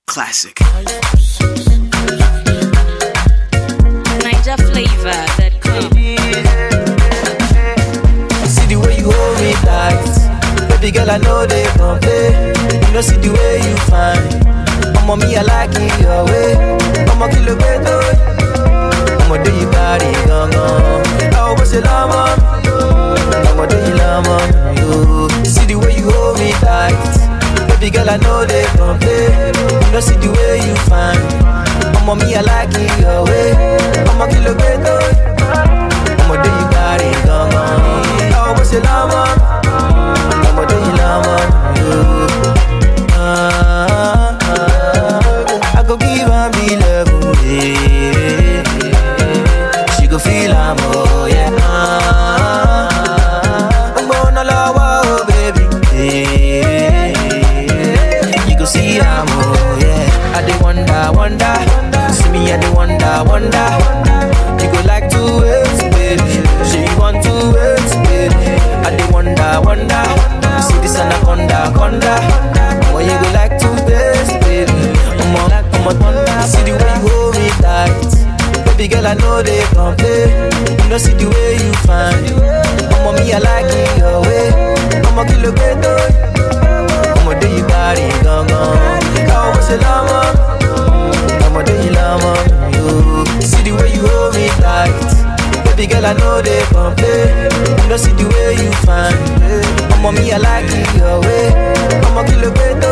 Classic. Niger flavor that come. See the way you hold me tight. Baby girl, I know they complain. You know, see the way you fine. I'ma me, I like it your way. I'ma kill a better. I'ma do you body, gong gong. I was a llama. I'ma do you llama. You see the way you hold me tight. Baby girl, I know they complain. You know, see the way you fine. I'ma me, I like it your way. I'ma kill a better. I'ma do you body, gong gong. I was a llama. I'ma do you llama. You. Ah, ah, ah. I go give her be love, yeah. She go feel I'm oh yeah. Ah, I'm gonna love oh baby, yeah. You go see I'm oh yeah. I dey wonder, wonder, see me I dey wonder, wonder. You go like to wait, baby. She want to wait, baby. I dey wonder, wonder. See this anaconda, conda. Boy, you go like to taste, baby. I'm a, I'm a thunder. See the way you hold me tight. Baby girl, I know they complain. You know, see the way you find. I'm a me, I like it your way. I'm a kilo ghetto. I'm a do you body, gong gong. I was a llama. I'm a do you llama. You see the way you hold me tight. Baby girl, I know they complain. You know, see the way you find. I'm a me, I like it your way. I'm a kilo ghetto.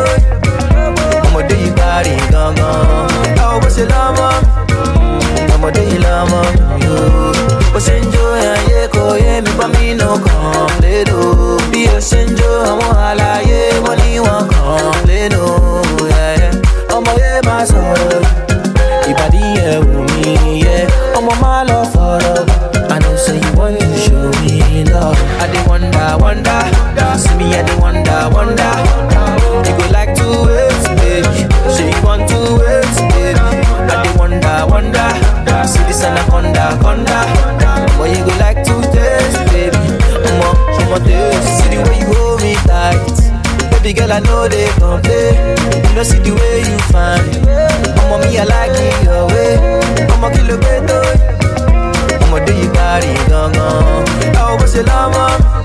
I'm a do you body, gong gong. I was a llama. I'm a do you llama. You was enjoy and yeah, go yeah, me but me no come they do. Be a senjo, I'm a hala yeah, money won't come they do. Yeah, yeah. I'm a yeah, my soul. Ìbàdí ẹ̀ wù mí, yeah. Ọmọ máa lọ fọ̀rọ̀. I know say you want to show me love. I dey wonder, wonder. See me, I dey wonder, wonder. You go like to wait, baby. Say you want to wait, baby. I dey wonder, wonder. See this anaconda, conda. Boy, you go like to taste, baby. Omo, omo taste. See the way you hold me tight. Baby girl, I know they complain. You know, see the way you find. I'ma me, I like it your way. I'ma kill a better. I'ma do you body, gong gong. I was a llama.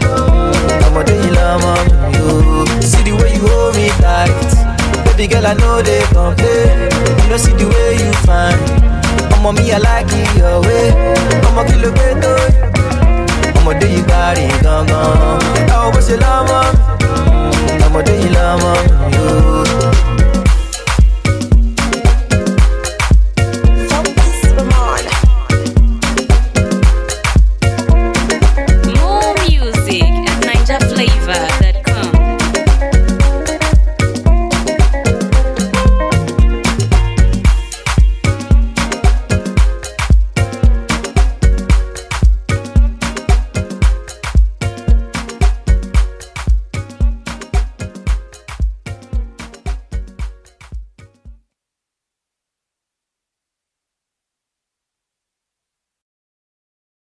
I'ma do you llama. You see the way you hold me tight. Baby girl, I know they complain. You know, see the way you find. I'ma me, I like it your way. I'ma kill a better. I'ma do you body, gong gong. I was a llama. I'ma do you llama. You